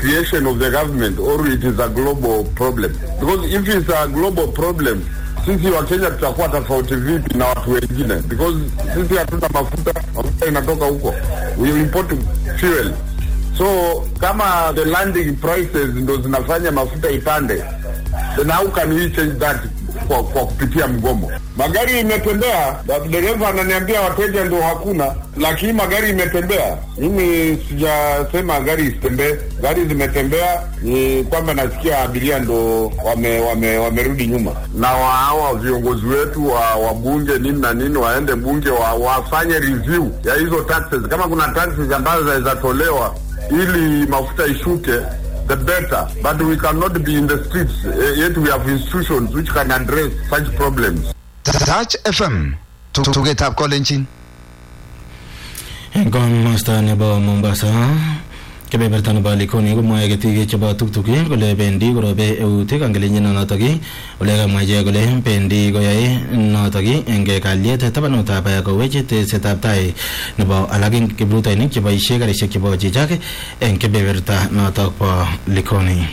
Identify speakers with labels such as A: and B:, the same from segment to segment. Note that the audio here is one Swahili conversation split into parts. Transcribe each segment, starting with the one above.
A: creation of the government or it is a global problem because if it's a global problem sisi wa Kenya tutakuwa tofauti vipi na watu wengine because sisi hatuna mafuta mafuta inatoka huko we import fuel so kama the landing prices ndo zinafanya mafuta ipande then how can we change that kwa, kwa kupitia mgomo magari imetembea dereva ananiambia wateja ndo hakuna lakini magari imetembea mimi sijasema gari isitembee gari zimetembea ni kwamba nasikia abiria ndo wame, wame, wamerudi nyuma na wa- hawa viongozi wetu wa wabunge nini na nini waende bunge wa, wafanye review ya hizo taxes kama kuna taxes ambazo zinawezatolewa ili mafuta ishuke the better but we cannot be in the streets uh, yet we have institutions which can address such problems
B: Touch FM tugetab kolenjin
C: eng komosta nebo Mombasa kebeberta nebo Likoni komwae ketik chebo tuktuki kole bendi korobe eut kangelenyin notok ole kamwa ichek kole bendi koyae notok eng kalyet tabanutab kowech tesetab tai nebo alak eng kiprutoinik cheboisie karisiek chebo chichak eng kebeberta notok bo Likoni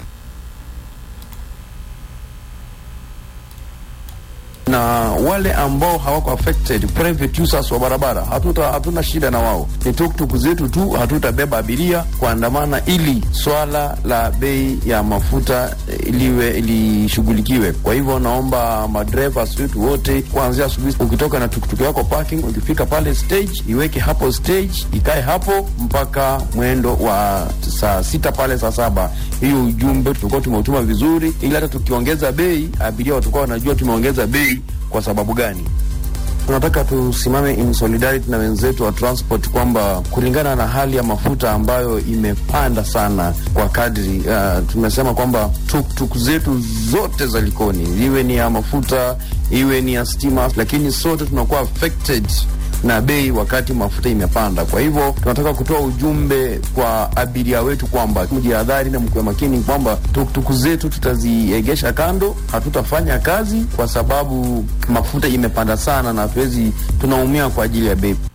D: na wale ambao hawako affected private users wa barabara hatuta hatuna shida na wao ni tuktuk zetu tu hatutabeba abiria kuandamana ili swala la bei ya mafuta eh, liwe lishughulikiwe kwa hivyo naomba madereva wetu wote kuanzia asubuhi ukitoka na tuktuk yako parking ukifika pale stage iweke hapo stage ikae hapo mpaka mwendo wa saa sita pale saa saba hiyo ujumbe tulikuwa tumeutuma vizuri ili hata tukiongeza bei abiria watakuwa wanajua tumeongeza bei kwa sababu gani tunataka tusimame in solidarity na wenzetu wa transport kwamba kulingana na hali ya mafuta ambayo imepanda sana kwa kadri uh, tumesema kwamba tuktuk zetu zote za Likoni iwe ni ya mafuta iwe ni ya stima, lakini sote tunakuwa affected na bei wakati mafuta imepanda. Kwa hivyo tunataka kutoa ujumbe kwa abiria wetu kwamba mjihadhari na mkuwe makini kwamba tuktuku zetu tutaziegesha kando, hatutafanya kazi kwa sababu mafuta imepanda sana, na hatuwezi, tunaumia kwa ajili ya bei.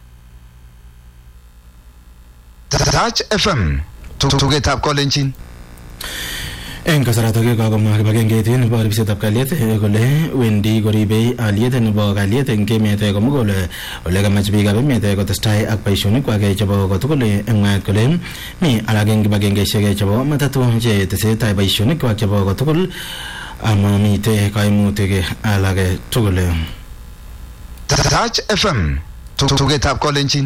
B: Touch FM tugetab kolenjin
C: eng kasaratak kakomwa kibagengeit nebo ribsetab kalyet eh, kole wendi koribei aliet nebo kalyet eng emet eh, komugul eh, ole kamach biikab emet eh, kotestai ak boisionikwak eh, chebo kotugul eh, eng mwaet kole mi alak eng kibagengeisiek eh, chebo matatu che tesetai boisionikwak chebo kotugul amamite kaimutik eh, alak eh, tugul eh.
B: Touch FM tugetab kolenjin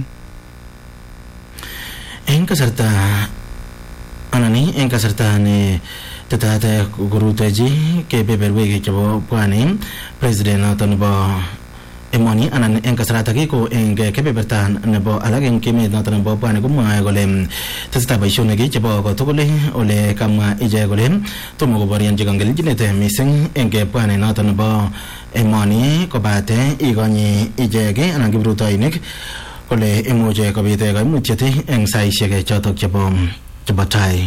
C: eng kasarta anani eng kasarta ne tetat korutechi kebeberwek chebo pwani president noto nebo emoni anan eng kasaratak ko eng kebeberta nebo alak eng emet noto nebo pwani komwae kole tesetai boisionik chebo kotugul ole kamwa ichek kole tomo koborionchi kangelchinet mising eng pwani noto nebo emoni kobate ikonyi ichek anan kiprutoinik kole imuche kobit kaimutyet eng saisiek chotok chebo chebo tai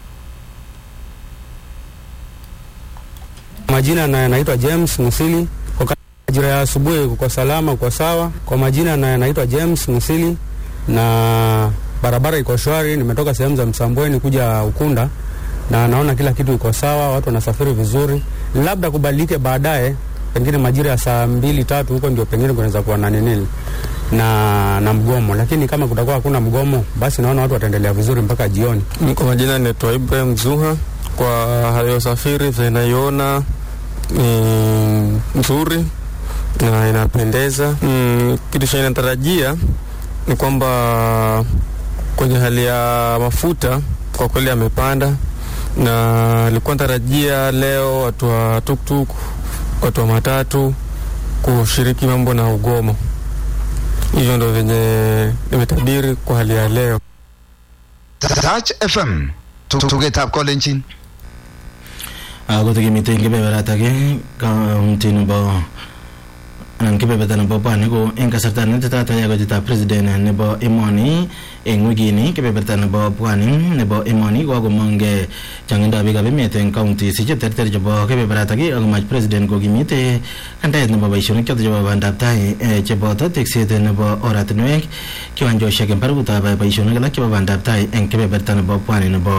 E: Majina na naitwa James Musili. Kwa majira ya asubuhi kuko salama, kuko sawa. Kwa majina na naitwa James Musili na barabara iko shwari. Nimetoka sehemu za Msambweni kuja Ukunda na naona kila kitu iko sawa, watu wanasafiri vizuri. Labda kubadilike baadaye, pengine majira ya saa mbili tatu huko ndio pengine kunaweza kuwa na nini na na mgomo, lakini kama kutakuwa hakuna mgomo, basi naona watu wataendelea vizuri mpaka jioni.
F: Kwa majina naitwa Ibrahim Zuha. Kwa hali ya usafiri vinaiona ni nzuri na inapendeza. Mm, kitu cha inatarajia ni kwamba kwenye hali ya mafuta kwa kweli amepanda, na nilikuwa natarajia leo watu wa tuktuk, watu wa matatu kushiriki mambo na ugomo. Hivyo ndo venye nimetabiri kwa hali ya leo.
B: Touch FM tugetab kolenjin
C: ako tikimite kebeberatak kaunti nebo anan kebeberta nebo pwani ko eng kasarta netetat yakotitab president nebo emoni eng wikini kebeberta nebo pwani nebo emoni kokomong changindab biikab emet eng counties cheterter chebo kebeberatak akomach president kokimite kandaet nebo boisionik choto chebo bandab tai eh, cheboto tekset nebo oratinwek kiwanjosiek eng barakutab boisionik alak chebo bandab tai eng kebeberta nebo pwani nebo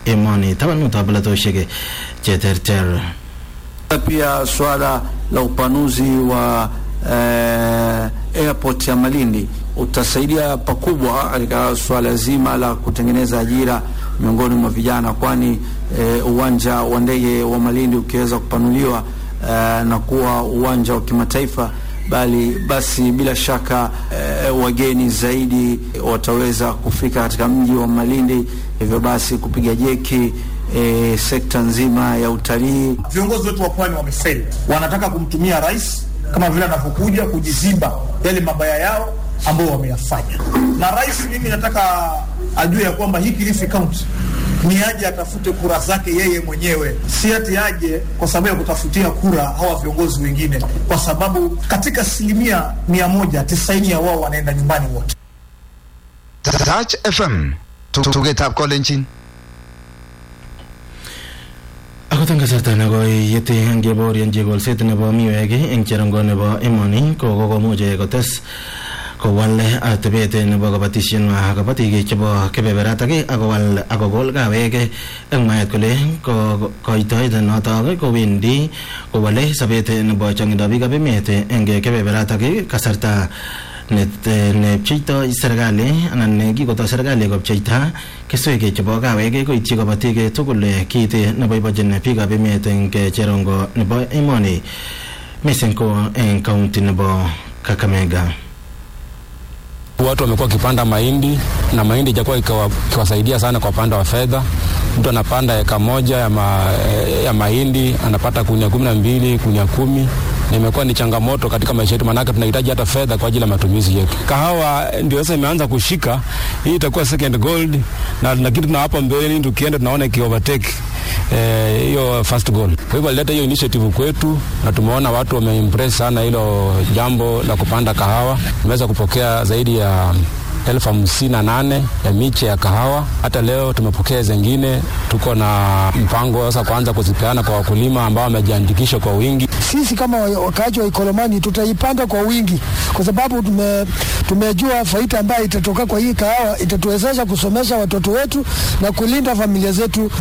C: emoni tabanutab polatosiek cheterter
D: pia swala la upanuzi wa eh, airport ya Malindi utasaidia pakubwa katika swala zima la kutengeneza ajira miongoni mwa vijana, kwani eh, uwanja wa ndege wa Malindi ukiweza kupanuliwa eh, na kuwa uwanja wa kimataifa bali basi bila shaka eh, wageni zaidi wataweza kufika katika mji wa Malindi, hivyo basi kupiga jeki eh, sekta nzima ya utalii.
G: Viongozi wetu wa pwani wamefeli, wanataka kumtumia rais kama vile anavyokuja kujiziba yale mabaya yao ambao wameyafanya. Na rais, mimi nataka ajue ya kwamba hii Kilifi County ni aje atafute kura zake yeye mwenyewe, si ati aje kwa sababu ya kutafutia kura hawa viongozi wengine, kwa sababu katika asilimia mia moja tisaini ya wao wanaenda nyumbani wote.
B: Touch FM tugetab kolenjin
C: akot eng kasarta nekoi yete ngebaorionchi kolset nebo miwek eng cherongo nebo emoni ko kokomuch kotes kowal atebet nebo kabatishenwa kabatik chebo kebeberatak akowal akokol kawek eng mwaet kole koitoet notok kowendi kowale sobet nebo chongindo biikab emet eng kebeberatak kasarta nepcheito serikali anan nekikotoi serikali kopcheita keswek chebo kawek koityi kabatik tugul kiit neboibochin biikab emet eng cherongo nebo emoni mising ko eng kaunti nebo Kakamega.
E: Watu wamekuwa wakipanda mahindi na mahindi ijakuwa ikiwasaidia sana kwa upande wa fedha. Mtu anapanda eka moja ya, ma, ya mahindi anapata kunia kumi na mbili kunia kumi na imekuwa ni changamoto katika maisha yetu, maanake tunahitaji hata fedha kwa ajili ya matumizi yetu. Kahawa ndio sasa imeanza kushika, hii itakuwa second gold, na lakini tuna hapa mbeleni tukienda tunaona iki overtake hiyo eh, first goal. Kwa hivyo alileta hiyo initiative kwetu na tumeona watu wameimpress sana hilo jambo la kupanda kahawa. Tumeweza kupokea zaidi ya elfu hamsini na nane ya miche ya kahawa. Hata leo tumepokea zingine, tuko na mpango sasa kuanza kuzipeana kwa wakulima ambao wamejiandikisha kwa wingi.
H: Sisi kama wakaaji wa Ikolomani tutaipanda kwa wingi, kwa sababu tume, tumejua faida ambayo itatoka kwa hii kahawa itatuwezesha kusomesha watoto wetu na kulinda familia zetu.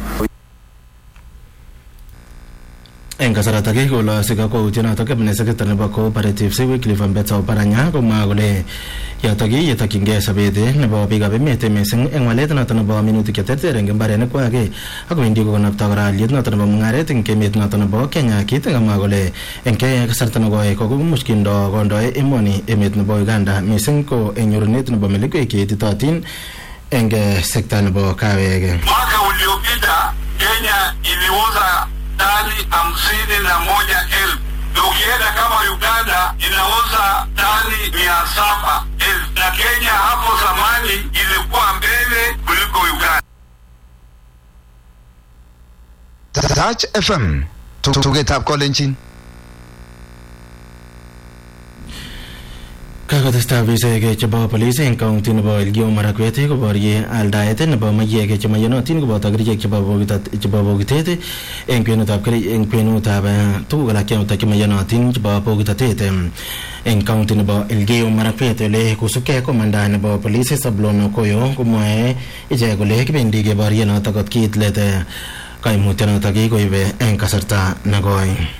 C: eng kasaratak kolose kakwautienotok kabine sekretary nebo cooperative Wycliffe Ambetsa Oparanya komwa kole yotok yetokyingei sobet nebo biikab emet mising eng walet notok nebo minutik cheterter eng mbarenikwak akowendi kokonopto kora aliet notok nebo mung'aret eng emet notok nebo Kenya kit kamwa kole eng kasarta nekoi kokomuch kindo kondoi emoni emet nebo Uganda mising ko eng nyorunet nebo melekwek cheititotin eng sekta nebo kawek
I: mwaka uliopita Kenya iliuza tani hamsini na moja elfu na ukienda kama Uganda inauza tani mia saba elfu na Kenya hapo zamani ilikuwa mbele kuliko Uganda.
B: Touch FM tugetab kolenjin
C: kakotestai ofisaek chebo polis eng kaunti nebo Elgeyo Marakwet koborye aldaet nebo maiyek chemaiyonotin koboto kerichek chebo bokitet eng kwenutab eng kwenutab tuguk alak chemaiyonotin chebo bokitotet eng kaunti nebo Elgeyo Marakwet ole kosubkei komanda nebo polis Sablon Okoyo komwae ichek kole kibendi keborye notok kot kiit let kaimutyonotok kikoibe eng kasarta nekoi